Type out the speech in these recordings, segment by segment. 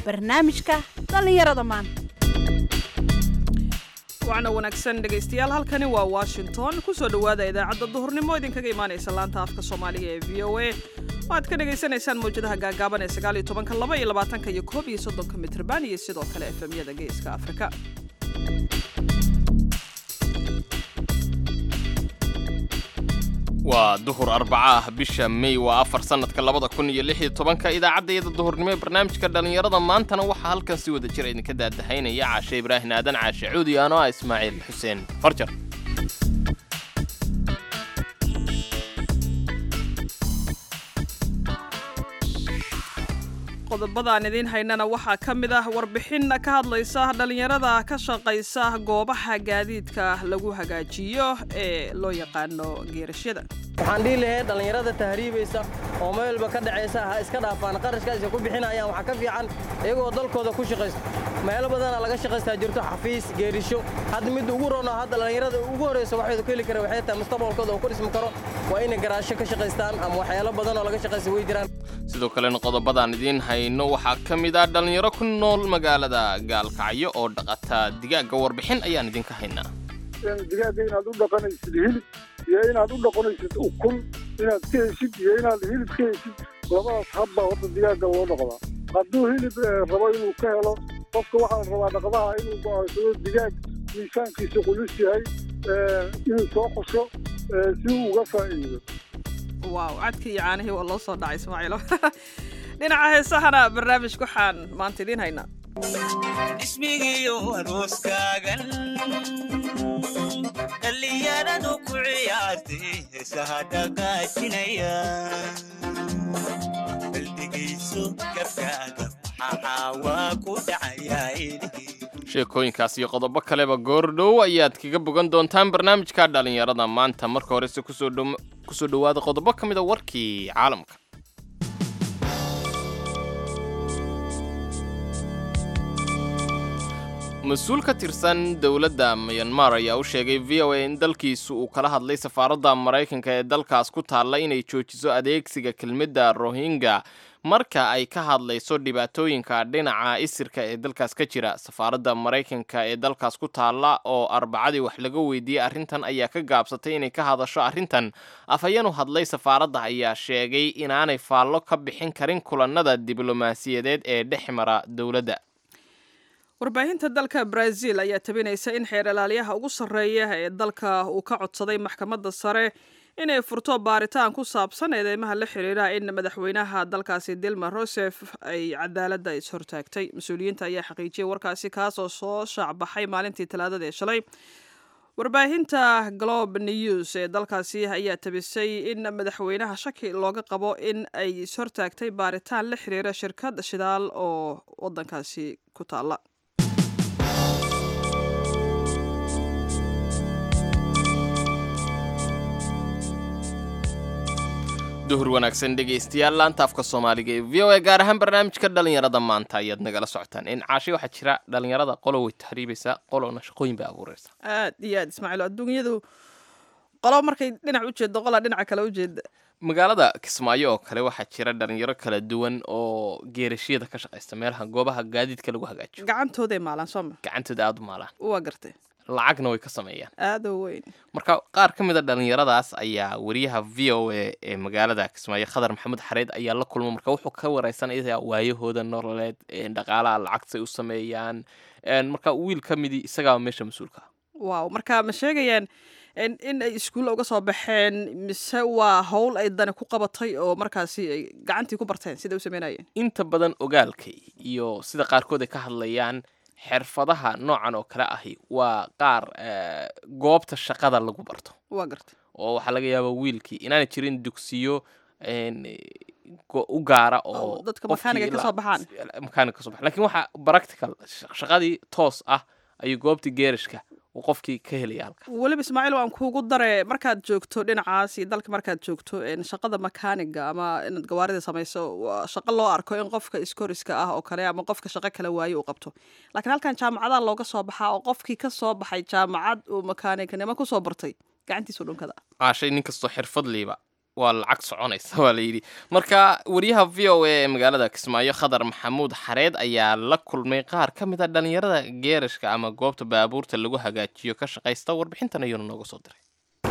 barnaamijka dhallinyarada maanta wacna wanaagsan dhegaystayaal halkani waa washington kusoo dhowaada idaacadda duhurnimo idinkaga imaanaysa laanta afka soomaaliga ee v o a waxaad ka dhagaysanaysaan mawjadaha gaagaaban ee sagaaliyo tobanka laba iyo labaatanka iyo koob iyo soddonka mitrban iyo sidoo kale efemyada geeska afrika waa duhur arbaca ah bisha may waa afar sannadka labada kun iyo lix iyo tobanka idaacaddayada duhurnimo ee barnaamijka dhallinyarada maantana waxaa halkan si wada jira idinka daadahaynaya caashe ibraahin aadan caashe cuudi anoo ah ismaaciil xuseen farjar qodobadaan idiin haynana waxaa ka mid ah warbixin ka hadlaysa dhallinyarada ka shaqaysa goobaha gaadiidka lagu hagaajiyo ee loo yaqaano geerashyada waxaan dhihi lahayd dhallinyarada tahriibaysa oo meelba ka dhacaysa ha iska dhaafaan qarashkaas ay ku bixinayaan waxaa ka fiican iyagoo dalkooda ku shaqaysto meelo badana laga shaqaystaa jirto xafiis geerisho hadda midda ugu rono hadda dhallinyarada ugu horraysa waxaydu ka heli kara waxay tahay mustaqbalkooda oo ku dhismi karo waa inay garaasho ka shaqaystaan ama waxyaalo badan oo laga shaqaysta way jiraan sidoo kalena qodobadaan idiin hayno waxaa ka mid ah dhallinyaro ku nool magaalada gaalkacyo oo dhaqata digaagga warbixin ayaan idinka haynaa digaagga inaad u dhaqanaysid hilib iyo inaad u dhaqanaysid ukun inaad ka heshid iyo inaad hilib ka heshid labadaas habba horta digaagga loo dhaqdaa hadduu hilib rabo inuu ka helo qofka waxaa la rabaa dhaqdaha inuu go'aansado digaag miisaankiisa qulus yahay inuu soo qosho si uu uga faa'iido waaw cadka iyo caanihii waa loo soo dhacay ismaaciilo dhinaca heesahana barnaamijka waxaan maanta idiin haynaa ismigiyo arooskaagan dhallinyaradu ku ciyaartay heesaha dhaqaajinaya baldegayso gabkaaga maxaawaa ku dhacayaa sheekooyinkaas iyo qodobo kaleba goordhow ayaad kaga bogan doontaan barnaamijka dhallinyarada maanta marka horese kusoo dhowaada qodobo ka mida warkii caalamka mas-uul ka tirsan dowladda myanmar ayaa u sheegay v o a in dalkiisu uu kala hadlay safaaradda maraykanka ee dalkaas ku taalla inay joojiso adeegsiga kelmadda rohingya marka ay ka hadlayso dhibaatooyinka dhinaca isirka ee dalkaas ka jira safaaradda maraykanka ee dalkaas ku taalla oo arbacadii wax laga weydiiyey arrintan ayaa ka gaabsatay inay ka hadasho arrintan afhayeenu hadlay safaaradda ayaa sheegay inaanay faallo ka bixin karin kulannada diblomaasiyadeed ee dhex mara dowladda warbaahinta dalka brazil ayaa tabinaysa in xeer ilaaliyaha ugu sarreeya ee dalka uu ka codsaday maxkamadda sare inay furto baaritaan ku saabsan eedeymaha la xiriira in madaxweynaha dalkaasi dilma rosef ay cadaaladda is-hortaagtay mas-uuliyiinta ayaa xaqiijiyay warkaasi kaasoo soo shaacbaxay maalintii talaadada ee shalay warbaahinta globe news ee dalkaasi ayaa tabisay in madaxweynaha shaki looga qabo in ay is-hortaagtay baaritaan la xiriira shirkad shidaal oo wadankaasi ku taalla duhur wanaagsan dhegaystayaal laanta afka soomaaliga ee v o a gaar ahaan barnaamijka dhallinyarada maanta ayaad nagala socotaan in caashay waxaa jira dhallinyarada qolo way tahriibaysaa qolona shaqooyin bay abuuraysaa aad iyo aad ismaaciil adduunyadu qolo markay dhinac u jeedo qolaa dhinaca kale u jeeda magaalada kismaayo oo kale waxaa jira dhalinyaro kala duwan oo geerashyada ka shaqaysta meelaha goobaha gaadiidka lagu hagaajiyo gacantooday maalaan sooma gacantooda aada u maalaan waa gartay lacagna way ka sameeyaan aadoo weyn marka qaar ka mid a dhallinyaradaas ayaa wariyaha v o a ee magaalada kismaayo khadar maxamuud xareed ayaa la kulma marka wuxuu ka wareysanaya waayahooda nololeed dhaqaalaha lacagtay u sameeyaan marka wiil ka midii isagaa meesha mas-uulka waaw marka ma sheegayaan in ay iskuulla uga soo baxeen mise waa howl ay dani ku qabatay oo markaasi ay gacantii ku barteen sida u sameynayeen inta badan ogaalkay iyo sida qaarkood ay ka hadlayaan xirfadaha noocan oo kale ahi waa qaar goobta shaqada lagu barto waa garta oo waxaa laga yaabaa wiilkii inaana jirin dugsiyo u gaara oo dadka makaaniga kasoo baxaan makaaniga kasoo baxan lakin waxaa practical shaqadii toos ah ayuu goobtii geerashka uu qofkii ka helaya halka weliba ismaaciil waan kuugu dare markaad joogto dhinacaas iyo dalka markaad joogto shaqada makaaniga ama inaad gawaarida samayso waa shaqo loo arko in qofka iskoriska ah oo kale ama qofka shaqo kala waaye uu qabto laakiin halkan jaamacadaha looga soo baxaa oo qofkii ka soo baxay jaamacad uu makaanignimo kusoo bartay gacantiisu dhunkada caashay nin kastoo xirfadliiba waa lacag soconaysa waa la yidhi marka wariyaha v o a ee magaalada kismaayo khadar maxamuud xareed ayaa la kulmay qaar ka mid a dhallinyarada geerashka ama goobta baabuurta lagu hagaajiyo ka shaqaysta warbixintan ayuuna nooga soo diray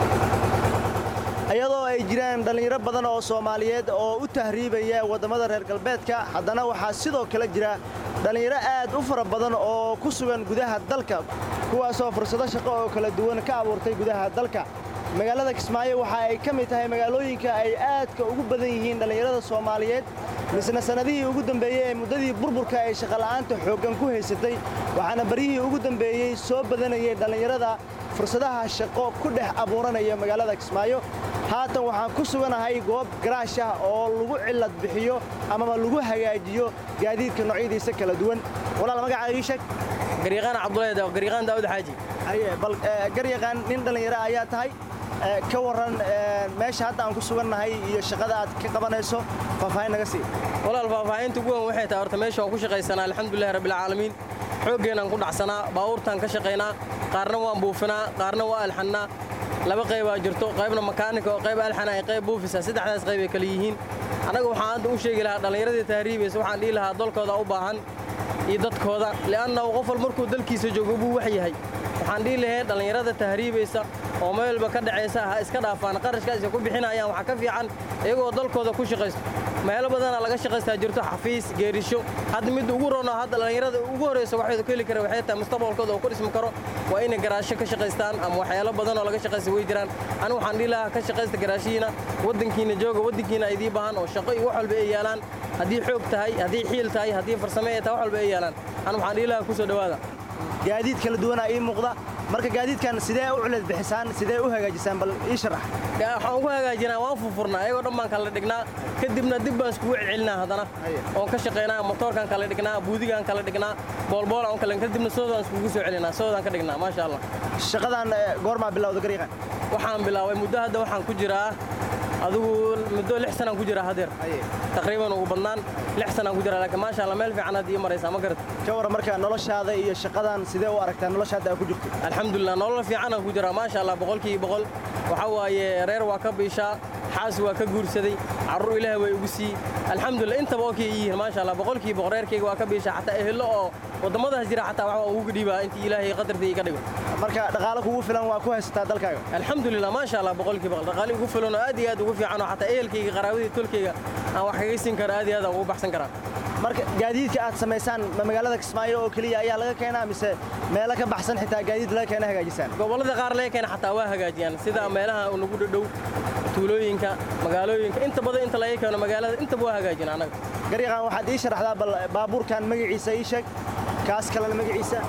iyadoo ay jiraan dhallinyaro badan oo soomaaliyeed oo u tahriibaya waddamada reer galbeedka haddana waxaa sidoo kale jira dhallinyaro aad u fara badan oo ku sugan gudaha dalka kuwaasoo fursado shaqo oo kala duwan ka abuurtay gudaha dalka magaalada kismaayo waxa ay ka mid tahay magaalooyinka ay aadka ugu badan yihiin dhallinyarada soomaaliyeed misna sannadihii ugu dambeeyey ee muddadii burburka ay shaqola'aanta xooggan ku haysatay waxaana baryihii ugu dambeeyey soo badanayay dhallinyarada fursadaha shaqo ku dhex abuuranaya magaalada kismaayo haatan waxaan ku suganahay goob garaash ah oo lagu cillad bixiyo amaba lagu hagaajiyo gaadiidka noocyadiisa kala duwan walaal magacaaga ii sheeg garyaqaan cabdulahi daawud garyaqaan daawud xaaji haye bal garyaqaan nin dhallinyaro ayaa tahay ka warran meesha hadda aan ku sugannahay iyo shaqada aad ka qabanayso faahfaahin naga sii walaal faahfaahinta ugu weyn waxay tahay horta meesha waan ku shaqaysanaa alxamdulillahi rabbilcaalamiin xooggeenaan ku dhacsanaa baabuurtaan ka shaqaynaa qaarna waan buufinaa qaarna waa alxannaa laba qaybaa jirto qaybna makaanika oo qayb alxana ay qayb buufisa saddexdaas qayb ay kale yihiin annaga waxaan hadda u sheegi lahaa dhallinyaradii tahriibaysa waxaan dhihi lahaa dalkooda u baahan iyo dadkooda li'annahu qof wal markuu dalkiisa joogo buu wax yahay waxaan dhihi lahayn dhallinyarada tahriibaysa oo meelba ka dhacaysa ha iska dhaafaan qarashkaas ay ku bixinayaan waxaa ka fiican iyagoo dalkooda ku shaqaysto meelo badanaa laga shaqaystaa jirto xafiis geerisho hadda midda ugu rono hadda dhallinyarada ugu horraysa waxaydu ka heli kara waxay tahay mustaqbalkooda oo ku dhismi karo waa inay garaasho ka shaqaystaan ama waxyaalo badan oo laga shaqaysta way jiraan anigu waxaan dhihi lahaa ka shaqaysta garaashihiina waddankiina jooga waddankiina ay idii baahan oo shaqo iyo wax walba ay yaalaan haddii xoog tahay haddii xiil tahay haddii farsame ay tahay wax walba ay yaalaan anigu waxaan dhihi lahaa ku soo dhowaada gaadiid kala duwanaa ii muuqda marka gaadiidkan sidee u culad bixisaan sidee u hagaajisaan bal ii sharax waxaan ugu hagaajinaa waan furfurnaa ayagoo dhan baan kala dhignaa kadibna dib baan iskugu celcelinaa haddana oon ka shaqaynaa motoorkaan kala dhignaa buudigaan kala dhignaa boolboolaan kala kadibna soodaan iskugu soo celinaa soodaan ka dhignaa maasha allah shaqadan goormaa bilowda garyaqaan waxaan bilaabay muddo hadda waxaan ku jiraa adigu muddo lix sanaan ku jiraa hadeer taqriiban ugu badnaan lix sanaan ku jiraa laakiin maasha allah meel fiican hadda ii maraysaa ma garata ka warran marka noloshaada iyo shaqadan sidee u aragtaa nolosha hadda aad ku jirto alxamdulilah nolol fiicanaan ku jiraa maasha allah boqolkiiba boqol waxaa waaye reer waa ka biishaa xaas waa ka guursaday carruur ilaahay way ugu sii alxamdulilah intaba oo kay yihiin maasha allah boqolkiiba boqol reerkayga waa ka biishaa xataa ehelo oo waddamadaas jira xataa wax waa ugu dhiibaa intii ilaahay qadartii iga dhigo marka dhaqaalo kugu filan waa ku haysataa dalkaaga alxamdulilah maasha allah boqolkiiba boqol dhaqaali ugu filan oo aad iyo aad ugu fiican oo xataa ehelkayga qaraabadii tolkayga aan wax kaga siin karo aad iyo aad aan ugu baxsan karaa marka gaadiidka aad samaysaan ma magaalada kismaayo oo keliya ayaa laga keenaa mise meelo ka baxsan xitaa gaadiid laga keena hagaajisaan gobollada qaar laga keena xataa waa hagaajiyaan sida meelaha nagu dhadhow tuulooyinka magaalooyinka inta badan inta laga keeno magaalada intaba waa hagaajin annaga garyaqaan waxaad ii sharaxdaa bal baabuurkan magaciisa ii sheeg kaas kalena magaciisa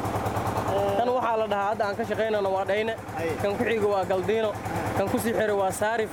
kan waxaa la dhahaa hadda aan ka shaqaynano waa dhayne kan ku xiga waa galdiino kan ku sii xiro waa saarif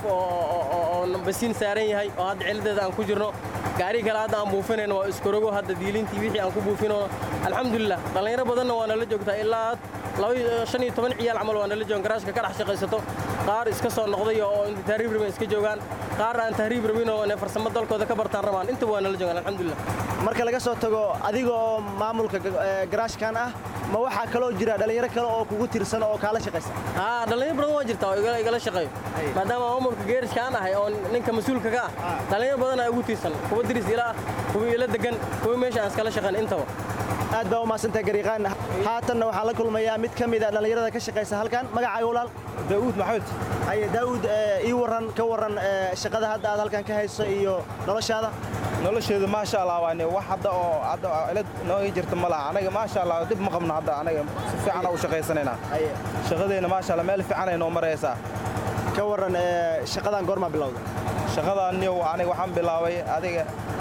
oo basiin saaran yahay oo hadda ciladeeda aan ku jirno gaari kale hadda aan buufinayno waa iskorogo hadda diilintii wixii aan ku buufinayno alxamdulilah dhallinyaro badanna waa nala joogtaa ilaa shan iyo toban ciyaal camal waa nala joogan garaashka ka dhex shaqaysato qaar iska soo noqday oo inta tahriib rabin iska joogaan qaar aan tahriib rabin oo inay farsamo dalkooda ka bartaan rabaan intaba waa nala joogaan alxamdulilah marka laga soo tago adiga oo maamulka garaashkan ah ma waxaa kaloo jira dhallinyaro kale oo kugu tirsan oo kaala shaqaysa haa dhallinyaro badan waa jirtaa oo igala shaqeeyo maadaama maamulka geerishkaan ahay oo ninka mas-uulka ka ah dhallinyaro badan aa ugu tiirsan kuwa diris ila ah kuwa ila degan kuwa meesha aan iskala shaqayn intaba aad baa u mahadsantahay garyaqaan haatanna waxaan la kulmayaa mid ka mid a dhallinyarada ka shaqaysa halkan magacaaga walaal daa'uud maxamed haye daa'uud ii warran ka warran shaqada hadda aad halkan ka hayso iyo noloshaada nolosheedu maasha allah waane wax hadda oo hadda cilad noo ii jirta ma laha anaga maasha allah dib ma qabno hadda anaga si fiican u shaqaysanaynaa shaqadeenna maasha allah meel fiican ay noo maraysaa ka warran shaqadan goormaa bilowda shaqadan niyow aniga waxaan bilaabay adiga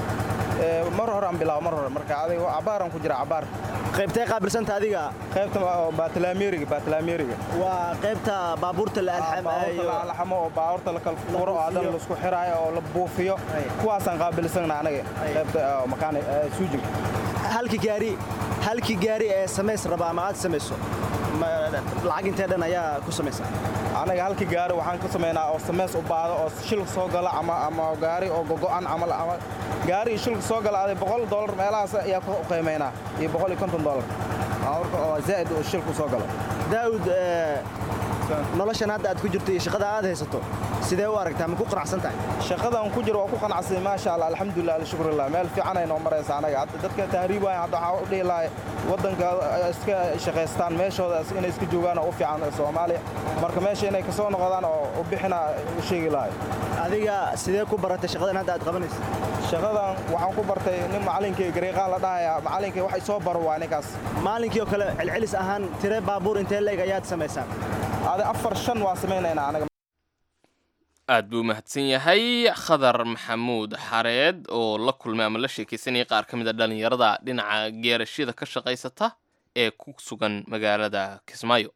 mar hore aan bilaabo mar hore marka adiga cabaaraan ku jira cabaar qaybtee qaabilsanta adiga qaybta baatlaameriga baatlaameriga waa qaybta baabuurta la alxamo oo baabuurta la kala furo oo haddana laisku xiraayo oo la buufiyo kuwaasaan qaabilsana anaga qaybta makaani suujinka halki gaari halki gaari ee samays raba ama aad samayso lacag intee dhan ayaa ku samaysa anaga halki gaari waxaan ka samaynaa oo samays u baado oo shil soo gala ama ama gaari oo gogo'an camal ama gaari shilka soo gala aday boqol dollar meelahaas ayaa ku qiimaynaa iyo boqol iyo konton dollar baabuurka oo zaa'id uu shilku soo galo daa'ud noloshan hadda aad ku jirto iyo shaqada aad haysato sidee u aragtaa ma ku qanacsan tahay shaqadan ku jiro waa ku qanacsay maasha allah alxamdulilah alshukrillah meel fiican ay noo maraysa anaga hadda dadka tahriibaya hadda waxaa u dhihi lahay waddanka iska shaqaystaan meeshooda inay iska joogaan oo u fiican soomaaliya marka meesha inay kasoo noqdaan oo u bixina u sheegi lahay adiga sidee ku baratay shaqadan hadda aad qabanaysa shaqadan waxaan ku bartay nin macalinkii gareeqaan la dhahaya macalinkii wax isoo baro waa ninkaas maalinkii oo kale celcelis ahaan tire baabuur intee leeg ayaad samaysaan adi afar shan waa samaynaynaa anaga aad buu mahadsan yahay khadar maxamuud xareed oo la kulmay ama la sheekaysanayay qaar ka mid a dhallinyarada dhinaca geerashyada ka shaqaysata ee ku sugan magaalada kismaayo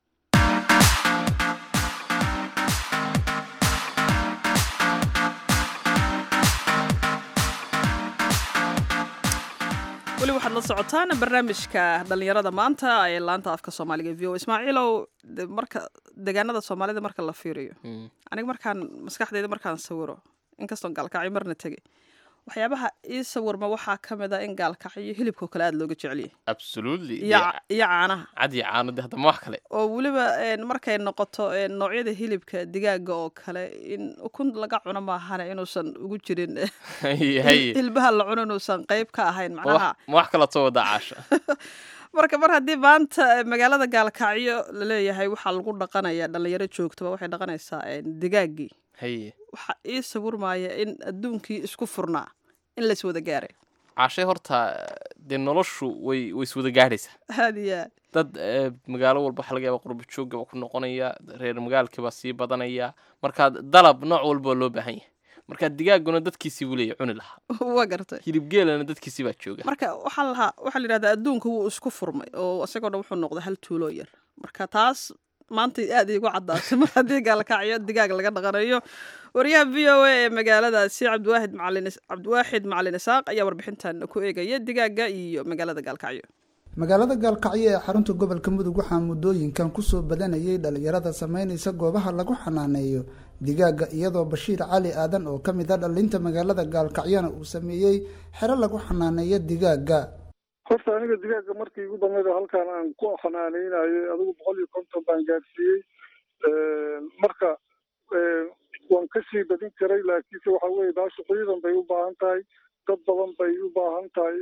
weli waxaad la socotaan barnaamijka dhallinyarada maanta ee laanta afka soomaaliga v o ismaaciilow de marka deegaanada soomaalida marka la fiiriyo aniga markaan maskaxdeyda markaan sawiro inkastoon gaalkacyo marna tegay waxyaabaha ii sawirma waxaa ka mid a in gaalkacyo hilibkao kale aada looga jeceliyay absolutely iyo iyo caanaha cad iyo caano de haddama wax kale oo weliba markay noqoto noocyada hilibka digaaga oo kale in ukun laga cuno maahane inuusan ugu jirin hilbaha la cuno inuusan qeyb ka ahayn macnaha ma wax kala soo wadaa caasha marka mar haddii maanta magaalada gaalkacyo laleeyahay waxaa lagu dhaqanaya dhalinyaro joogtaba waxay dhaqanaysaa digaaggii haye waxaa ii sawirmaya in adduunkii isku furnaa in lays wada gaaray caashay horta dee noloshu way way iswada gaadhaysaa aad iyo aad dad magaalo walba waxa laga yaaba qurba joogaba ku noqonaya reer magaalkiibaa sii badanaya marka dalab nooc walba loo baahan yahay marka digaaguna dadkiisii buu leeyahy cuni lahaa waa gartay hilib geelana dadkiisii baa jooga marka waxaa lahaa waxaa la yidhahdaa adduunka wuu isku furmay oo isagoo dhan wuxuu noqday hal tuuloo yar marka taas maanta aad iigu caddaatay mar haddii gaalkacyo digaag laga dhaqanayo wariyaha v o a ee magaaladaasi cabdiwaahid macalin cabdiwaaxid macalin isaaq ayaa warbixintan ku eegaya digaaga iyo magaalada gaalkacyo magaalada gaalkacyo ee xarunta gobolka mudug waxaa muddooyinkan kusoo badanayay dhalinyarada sameynaysa goobaha lagu xanaaneeyo digaaga iyadoo bashiir cali aadan oo ka mid a dhalinta magaalada gaalkacyona uu sameeyey xero lagu xanaaneeyo digaaga horta aniga digaaga markii igu dambeyd halkaan aan ku xanaaneynayo adigu boqol iyo konton baan gaadhsiiyey marka waan kasii badin karay laakiinse waxa weye baashu ciidan bay u baahan tahay dad badan bay u baahan tahay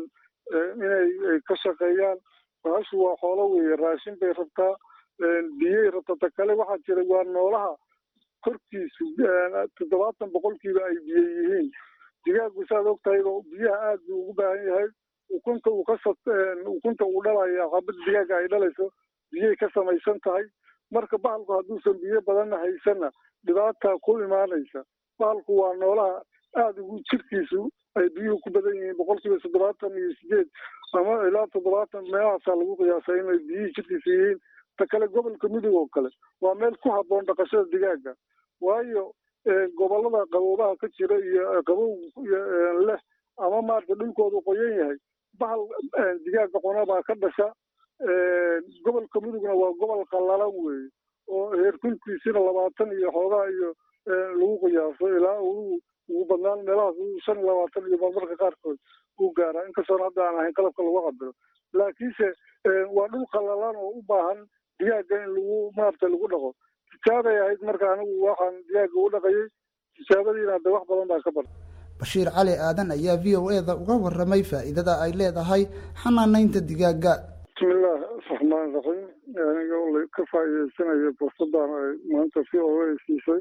inay ka shaqeeyaan baashu waa xoolo weeye raashin bay rabtaa biyey rabtaa ta kale waxaa jira waa noolaha korkiisu toddobaatan boqolkiiba ay biyo yihiin digaagu saad og tahay biyaha aad buu ugu baahan yahay ukunta uu ka ukunta uu dhalaya xabad digaaga ay dhalayso biyay ka samaysan tahay marka bahalku hadduusan biyo badanna haysanna dhibaata ku imaanaysa bahalku waa noolaha aada ugu jirkiisu ay biyuhu ku badan yihiin boqolkiiba toddobaatan iyo sideed ama ilaa toddobaatan meelahaasaa lagu qiyaasay inay biyihii jirkiisa yihiin ta kale gobolka mudug oo kale waa meel ku habboon dhaqashada digaaga waayo gobolada qaboobaha ka jira iyo qabow leh ama maarata dhulkoodu qoyan yahay bahal digaaga cuna baa ka dhasha gobolka mudugna waa gobol qallalan weeye oo heerkulkiisina labaatan iyo xoogaa iyo lagu qiyaaso ilaa uu ugu badnaan meelahaas shan iyo labaatan iyo marmarka qaarkood uu gaaraa inkastoona hadda aan ahayn qalabka lagu cabiro laakiinse waa dhul qallalan oo u baahan digaaga in lagu maarata lagu dhaqo tijaabay ahayd marka anigu waxaan digaaga u dhaqayay tijaabadiina hadda wax badan baa ka barta bashiir cali aadan ayaa v o eda uga waramay faa'iidada ay leedahay xanaanaynta digaaga bismillaah raxmaan raxiim aniga ka faa'iidaysanaya fursadan ay maanta v o a siisay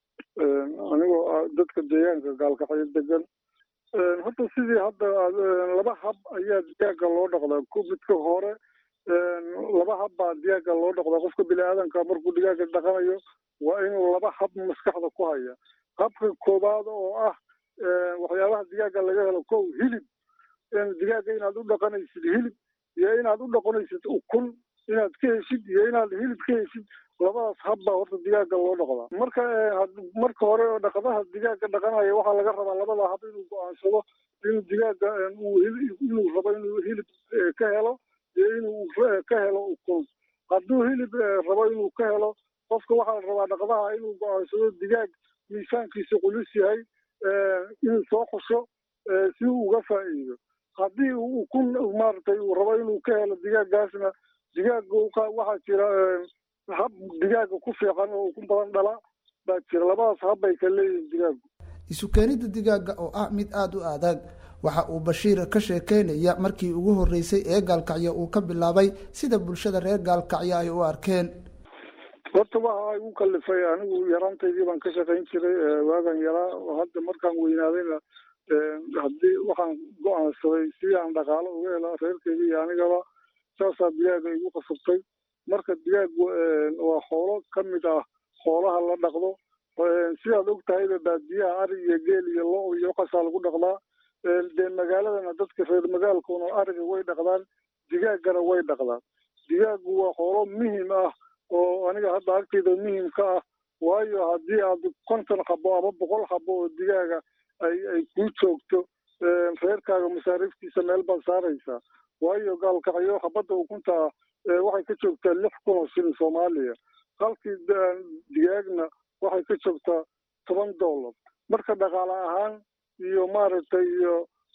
anigoo dadka deegaanka gaalkacyo degan horta sidii hadda laba hab ayaa digaaga loo dhaqdaa ku midka hore laba hab baa digaaga loo dhaqdaa qofka bini aadanka markuu digaaga dhaqanayo waa inuu laba hab maskaxda ku haya habka koowaad oo ah waxyaabaha digaaga laga helo kow hilib digaaga inaad u dhaqanaysid hilib iyo inaad u dhaqanaysid ukun inaad ka heshid iyo inaad hilib ka heshid labadaas hab baa horta digaaga loo dhaqdaa marka marka hore oo dhaqadaha digaaga dhaqanaya waxaa laga rabaa labada hab inuu go-aansado inuu digaaga inuu rabo inuu hilib ka helo iyo inuu ka helo ukun hadduu hilib rabo inuu ka helo qofka waxaa la rabaa dhaqdaha inuu go-aansado digaag miisaankiisa culus yahay inuu soo xusho si uu uga faa'iido haddii uu ukun maaragtay uu rabo inuu ka helo digaaggaasna digaaga waxaa jira hab digaaga ku fiican oo ukun badan dhala baa jira labadaas habbay ka leeyihin digaagu isu keenidda digaaga oo ah mid aada u adag waxa uu bashiir ka sheekeynaya markii ugu horreysay ee gaalkacyo uu ka bilaabay sida bulshada reer gaalkacyo ay u arkeen horta waxa ay u kalifay anigu yaraantaydii baan ka shaqayn jiray waagan yaraa hadda markaan weynaadayna haddii waxaan go-aansaday si aan dhaqaalo uga helo reerkeyga iyo anigaba saasaa digaaga igu qasabtay marka digaagu waa xoolo ka mid ah xoolaha la dhaqdo sidaad og tahayba baadiyaha ari iyo geel iyo lo iyo waxaasaa lagu dhaqdaa dee magaaladana dadka reer magaalkuna ariga way dhaqdaan digaagana way dhaqdaan digaagu waa xoolo muhim ah oo aniga hadda agtayda muhim ka ah waayo haddii aad konton xabo ama boqol xabo oo digaaga ay ay kuu joogto reerkaaga masaariiftiisa meel baad saaraysaa waayo gaalkacyo xabadda ukunta waxay ka joogtaa lix kun oo shilin soomaaliya halkii digaagna waxay ka joogtaa toban dollar marka dhaqaale ahaan iyo maaragtay iyo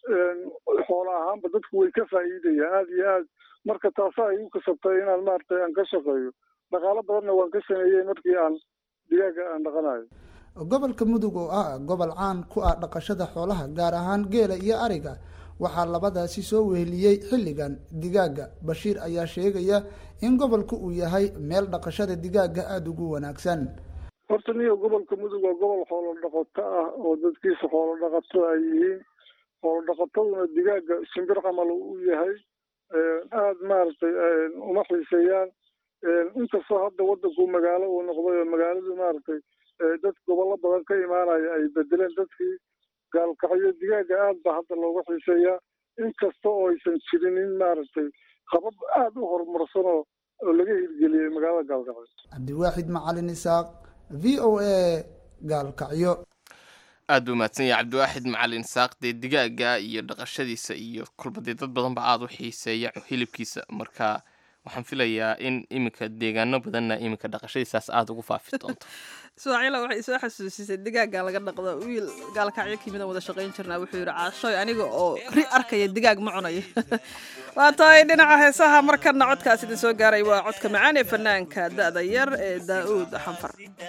xoolo ahaanba dadku way ka faa'iidayaan aada iyo aad marka taasa ay u kasabtay inaan maaragtay aan ka shaqeeyo dhaqaalo badanna waan ka sameeyey markii aan digaaga aan dhaqanayo gobolka mudug oo ah gobol caan ku ah dhaqashada xoolaha gaar ahaan geela iyo ariga waxaa labadaasi soo weheliyey xilligan digaaga bashiir ayaa sheegaya in gobolku uu yahay meel dhaqashada digaaga aada ugu wanaagsan horta niyo gobolka mudug waa gobol xoolo dhaqato ah oo dadkiisa xoolo dhaqato ay yihiin xoolo dhaqataduna digaaga shimbir camal u yahay aada maaragtay uma xiiseeyaan inkastoo hadda wadanku magaalo uu noqday oo magaaladu maaragtay dad gobollo badan ka imaanaya ay bedeleen dadkii gaalkacyo digaaga aad baa hadda looga xiiseeyaa inkasta oo aysan jirin in maaragtay qabab aada u horumarsan oo oo laga hirgeliyey magaalada gaalkacyo cabdiwaaxid macalin isaaq v o a gaalkacyo aad buu mahadsan yahay cabdiwaaxid macalin isaaq dee digaaga iyo dhaqashadiisa iyo kolba dee dad badan ba aada u xiiseeya hilibkiisa marka waxaan filayaa in iminka deegaano badanna iminka dhaqashadiisaas aada ugu faafi doonto ismaaciila waxay soo xasuusisay digaaga laga dhaqdo wiil gaalkacyo kimidan wada shaqayn jirnaa wuxuu yidhi caashooy aniga oo ri arkaya digaag ma cunayo waa tahay dhinaca heesaha markana codkaas idin soo gaaray waa codka macaan ee fanaanka da'da yar ee daa'uud xanfar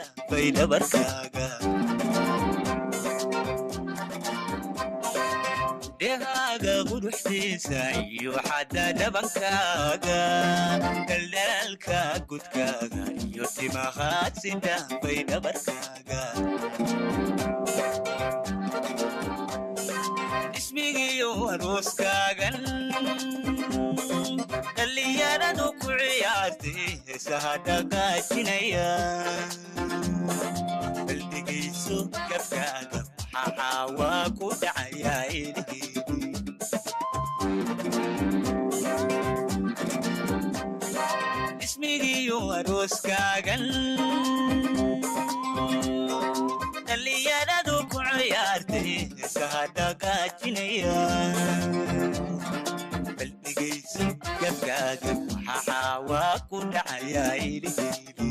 dhehaaga quruxdiisa iyo xadda dhabankaaga daldalaalka gudkaaga iyo timahaad sida bay dhabarkaaga ismigiyo arooskaagan dhallinyaradu ku ciyaartay heesaha dhaqaajinaya baldegayso gabkaaga maxaa waa ku dhacayaa ilihii ismigiyo arooskaagan dhallinyaradu ku ciyaartay heesaha dhaqaajinaya baldegayso gabkaaga maxaa waa ku dhacayaa ilihii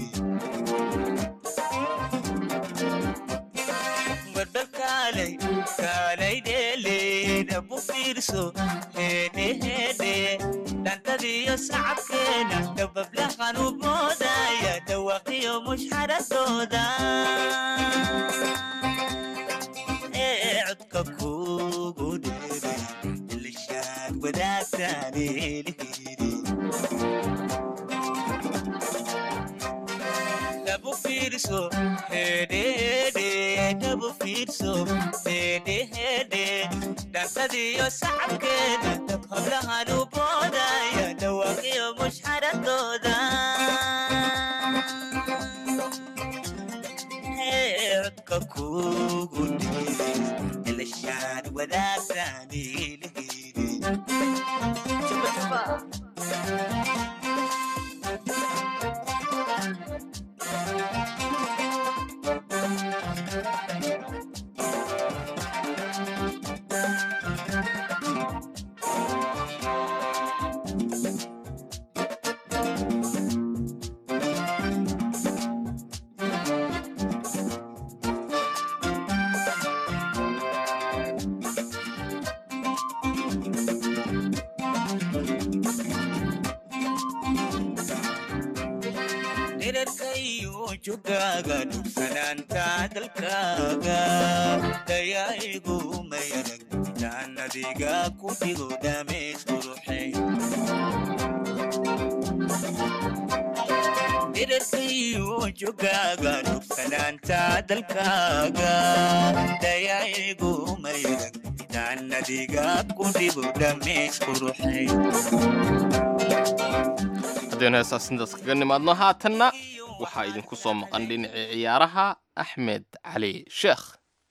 barbal kaalay dheeleeda bu fiirso heedhe heedhe dhantadiyo sacabkeena dabablahan u moodaya dhawaqiyo mushxaradooda ee codka kugu dheeray ilishaad wadaagtaan eelihiri dabu fiirso hedhehedhe dabu fiirso hedhehedhe dhantadiyo sacabkeeda hablahan u boodaya dhawaaqiyo mushxaradooda codka kugu dhiiray ilashaan wadaagtaan ilihiri dherarkayo jogaaga dhugsanaanta dalkaaga dayaigu mayarag intaan adiga ku dhigo dhameed quruxay dherarkayo jogaaga dhugsanaanta dalkaaga dayaigu mayarag intaan adiga ku dhigo dhameed quruxay haddaynu heesaas intaas kaga nimaadno haatanna waxaa idinku soo maqan dhinacii ciyaaraha axmed cali sheekh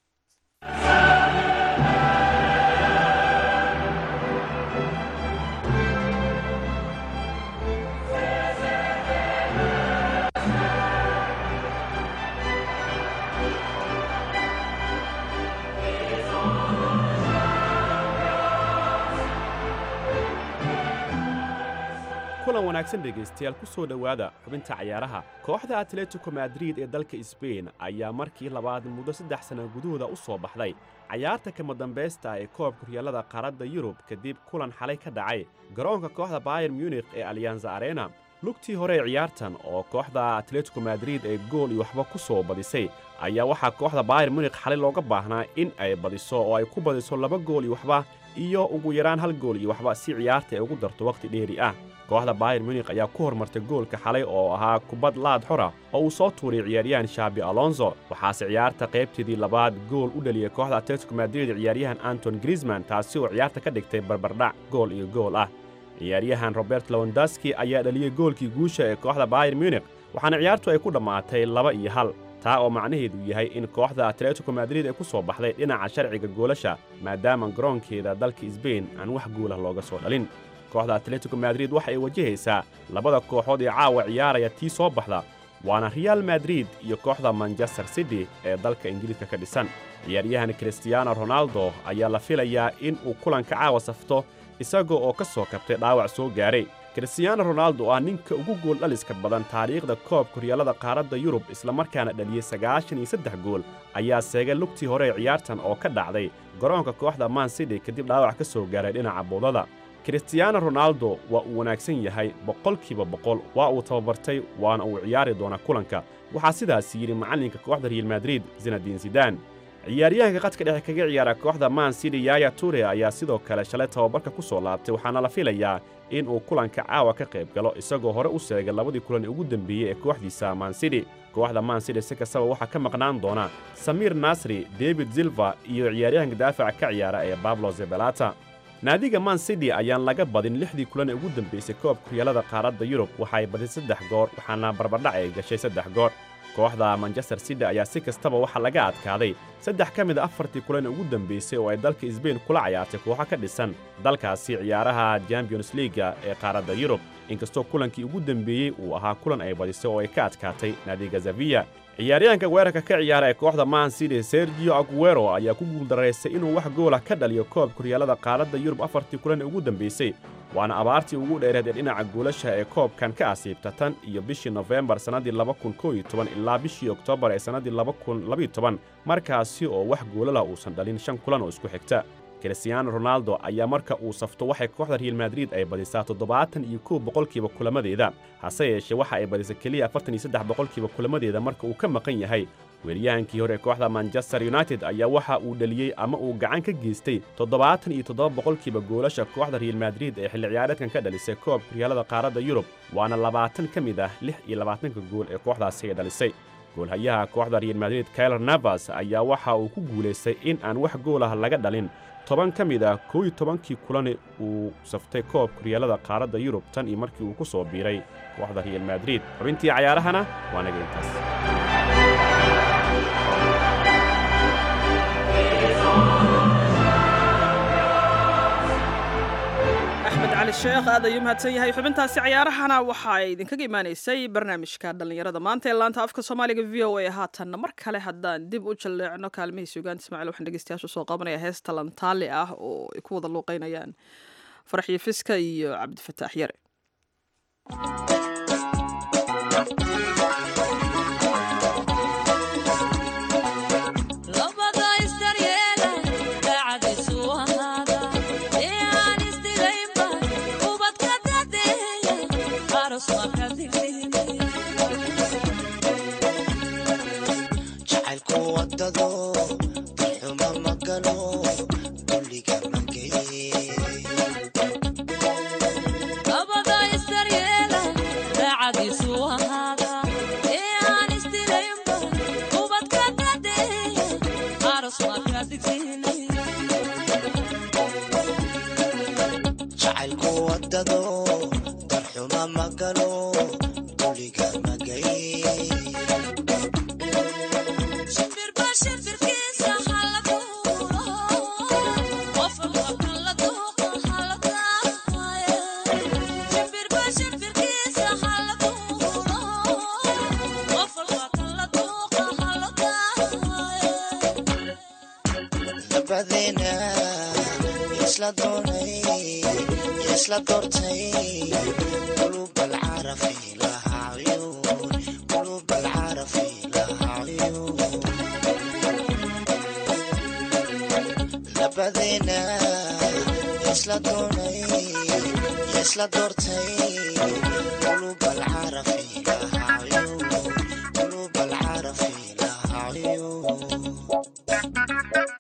kulan wanaagsan dhegaystayaal ku soo dhowaada xubinta cayaaraha kooxda atletico madrid ee dalka sbain ayaa markii labaad muddo saddex sanno gudahooda u soo baxday cayaarta kama dambaysta ee koobka horyaalada qaaradda yurub kadib kulan xalay ka dhacay garoonka kooxda bayer munikh ee alyanza arena lugtii hore ee ciyaartan oo kooxda atletico madrid ee gool iyo waxba ku soo badisay ayaa waxaa kooxda bayer munikh xalay looga baahnaa in ay badiso oo ay ku badiso laba gool iyo waxba iyo ugu yaraan hal gool iyo waxba si ciyaarta ay ugu darto wakhti dheeri ah kooxda bayer munikh ayaa ku hormartay goolka xalay oo ahaa kubad laad xora oo uu soo tuuray ciyaaryahan shaabi alonso waxaase ciyaarta qaybteedii labaad gool u dhaliyey kooxda atletico madrid ciyaaryahan anton griezman taasi oo ciyaarta ka dhigtay barbardhac gool iyo gool ah ciyaaryahan robert lewondaski ayaa dhaliyey goolkii guusha ee kooxda bayer munikh waxaana ciyaartu ay ku dhammaatay laba iyo hal taa oo macnaheedu yahay in kooxda atletico madrid ay ku soo baxday dhinaca sharciga goolasha maadaama garoonkeeda dalka sbain aan wax goolah looga soo dhalin kooxda atletico madrid waxa ay wajahaysaa labada kooxood ee caawa ciyaaraya tii soo baxda waana real madrid iyo kooxda manchester city ee dalka ingiriiska ka dhisan ciyaaryahan kristiyaano ronaldo ayaa la filayaa in uu kulanka caawa safto isaga oo ka soo kabtay dhaawac soo gaaray kristiyaano ronaldo oo ah ninka ugu gool dhaliska badan taariikhda koobka horyaalada qaaradda yurub islamarkaana dhaliyey sagaashan iyo saddex gool ayaa seegay lugtii hore ee ciyaartan oo ka dhacday garoonka kooxda man city kadib dhaawac ka soo gaaray dhinaca boodada kristiyaano ronaldo waa uu wanaagsan yahay boqolkiiba boqol waa uu tababartay waana uu ciyaari doonaa kulanka waxaa sidaas yidhi macallinka kooxda real madrid zinadiin zidaan ciyaaryahanka qadka dhexe kaga ciyaara kooxda man city yaya ture ayaa sidoo kale shalay tababarka ku soo laabtay waxaana la filayaa in uu kulanka caawa ka qayb galo isagoo hore u seegay labadii kulan ee ugu dembeeyey ee kooxdiisa man city kooxda man city si kastaba waxaa ka maqnaan doona samiir nasri david zilva iyo ciyaaryahanka daafaca ka ciyaara ee bablo zebelata naadiga man city ayaan laga badin lixdii kulan ee ugu dambaysay koobka horyaalada qaaradda yurub waxa ay badin saddex goor waxaana barbardhac ay gashay saddex goor kooxda manchester city ayaa si kastaba waxaa laga adkaaday saddex ka mid a afartii kulan ee ugu dambaysay oo ay dalka sbain kula cayaartay kooxo ka dhisan dalkaasi ciyaaraha champions liiga ee qaaradda yurub inkastoo kulankii ugu dembeeyey uu ahaa kulan ay badisay oo ay ka adkaatay naadiga zaviya ciyaaryahanka weerarka ka ciyaara ee kooxda man city sergio aguero ayaa ku guuldaraystay inuu wax goolah ka dhaliyo koobka horyaalada qaaradda yurub afartii kulan ee ugu dambaysay waana abaartii ugu dheereed ee dhinaca goolasha ee koobkan ka asiibta tan iyo bishii nofembar sannaddii ilaa bishii oktoobar ee sannaddii markaasi oo wax goolala uusan dhalin shan kulan oo isku xigta kristiyaano ronaldo ayaa marka uu safto waxay kooxda real madrid ay badisaa toddobaatan iyo kow boqolkiiba kulamadeeda hase yeeshee waxa ay badisa keliya afartan iyo saddex boqolkiiba kulamadeeda marka uu ka maqan yahay weeryahankii hore kooxda manchester united ayaa waxa uu dhaliyey ama uu gacan ka geystay toddobaatan iyo toddoba boqolkiiba goolasha kooxda real madrid ee xilli ciyaareedkan ka dhalisay koobka horyaalada qaaradda yurub waana labaatan ka mid ah lix iyo labaatanka gool ee kooxdaasi ay dhalisay goolhayaha kooxda real madrid kailer navas ayaa waxa uu ku guulaystay in aan wax goolah laga dhalin toban ka mid ah koow iyo tobankii kulane uu saftay koobka horyaalada qaaradda yurub tan iyo markii uu ku soo biiray kooxda real madrid xubintii cayaarahana waa naga intaas axmed cali sheekh aad ayuu mahadsan yahay xubintaasi cayaarahana waxa ay idinkaga imaanaysay barnaamijka dhallinyarada maanta ee laanta afka soomaaliga v o a haatanna mar kale haddaan dib u jalleecno kaalmihiisa ugaanta ismaaciil waxaan dhegeystayaasha soo qabanaya heesta lantaali ah oo ay ku wada luuqeynayaan faraxyo fiska iyo cabdifataax yare Aros wadado darxuma ma galo dulliga ma geeye abada isdaryeela daacadiisu ahaada ee aan isdilaynba ubadka dadeeya aros marka digsiinay jacaylku wadado darxuma ma galo dulliga ma geeye shimbirba shimbirkiisa hala duulo qof walba kan la duuqa hala daaqaya shimbirba shimbirkiisa hala duulo qof walba kan la duuqa hala daaqaya labadeena isla doonay isla doortay qulub alcarafi laha cuyuun qulub alcarafi laha cuyuun labadeena isla doonay isla doortay qulub alcarafi laha cuyuun qulub alcarafi laha cuyuun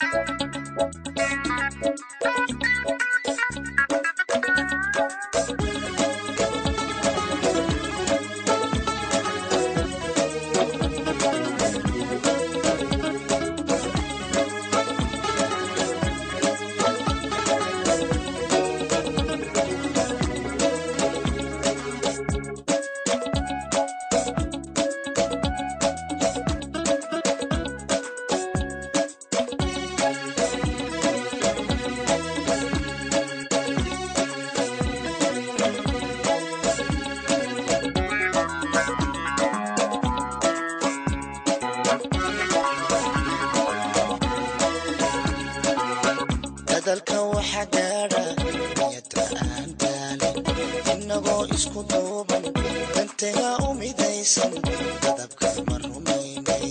dadalka waxa gaadha niyada aan daalin innagoo isku duuban dantaga u midaysan dadabka ma rumaynay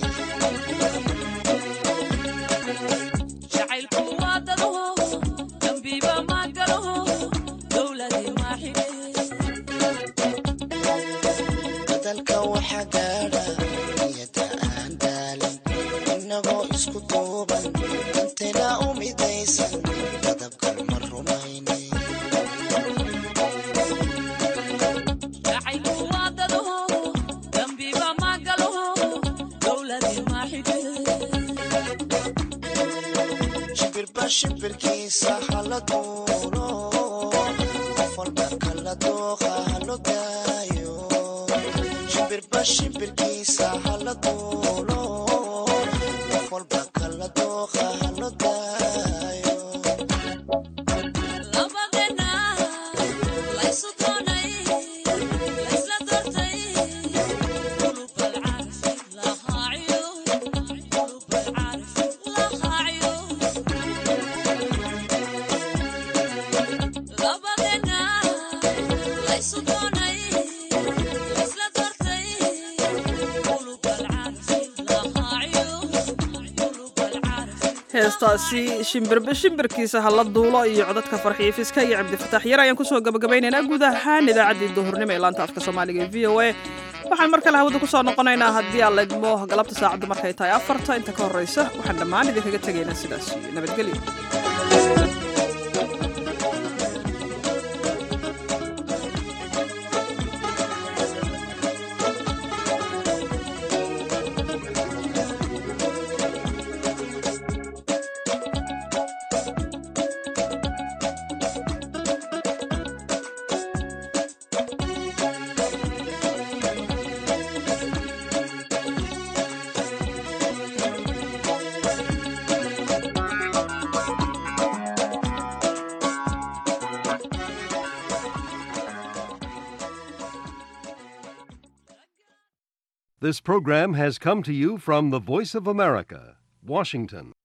jacaylku waa dado dambiba ma galo dowladii ma xidhe dadalka waxa gaadha niyada aan daalin innagoo isku duuban dantaga u midaysan dadabka ma rumaynay jacaylku waa dado dambiba ma galo dowladii ma xidhe shimbirba shimbirkiisa hala duulo qof walba kala dooqa halo daayo shimbirba shimbirkiisa hala duulo qof walba kala dooqa halo daayo labadena laysu doonay laysla doortay qulub alcaarfi lahaaciyo qulub alcaarfi lahaaciyo labadena laysu doonay laysla doortay qulub alcaarfi lahaaciyo qulub alcaarfi heestaasi shimbirba shimbirkiisa hala duulo iyo codadka farxiifiska iyo cabdifataax yar ayaan kusoo gabagabaynaynaa guud ahaan idaacaddii duhurnimo ee laanta afka soomaaliga ee v o a waxaan mar kale hawada kusoo noqonaynaa haddii aan laydmo galabta saacaddu markay tahay afarta inta ka horreysa waxaan dhammaan idinkaga tegaynaa sidaas iyo nabadgelyo This program has come to you from the Voice of America, Washington.